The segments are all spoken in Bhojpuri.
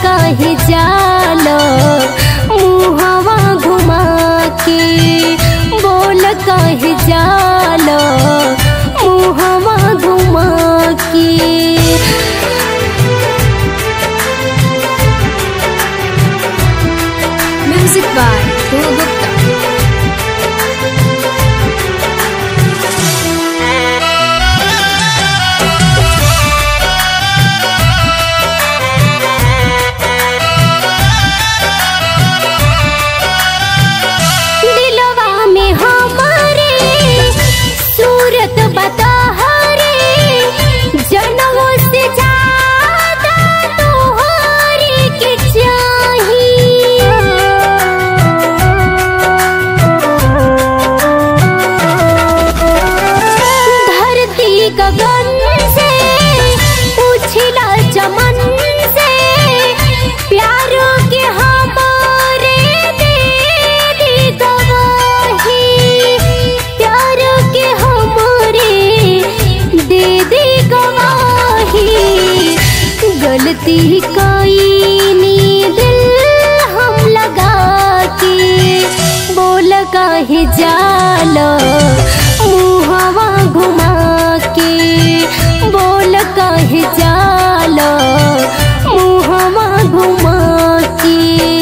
काहे जालो मुहवा घुमा के बोल काहे जालो मुहवा घुमा के Music by Dhruv Gupta. दिलवा में हमारे सूरत बता हरे जनमों से ज्यादा तोहरे के चाहिए धरती गगन से उछला चमन से प्यारों के हमारे दे दी गवाही प्यारों के हमारे दे दी गवाही गलती कोई नी दिल हम लगा के बोल काहे जालो मुहवा घुमा के बोल काहे जालो मुहवा घुमा के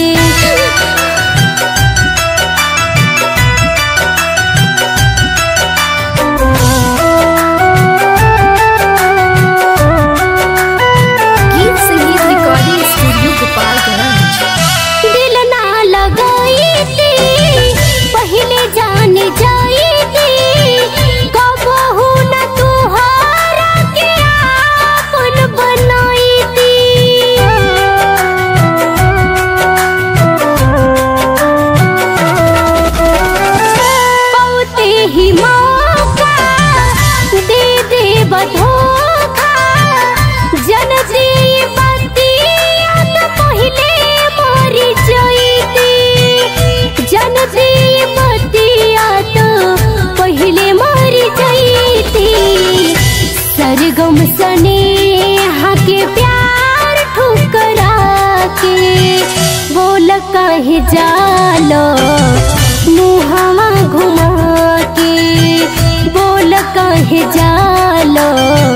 गीत संगीत रिकॉर्डिंग स्टूडियो गोपालगंज दिल ना लगाई थी पहले जान जाई थी कबहू न तुहारा के आपन बनाई थी पौते ही मौका दे दे बधोखा जनती बतिया त पहिले मरी जईती जनती बतिया त पहिले मरी जईती सरगम सने के प्यार ठुकरा के बोल कहे जालो मुहवा घुमा के बोल कहे जालो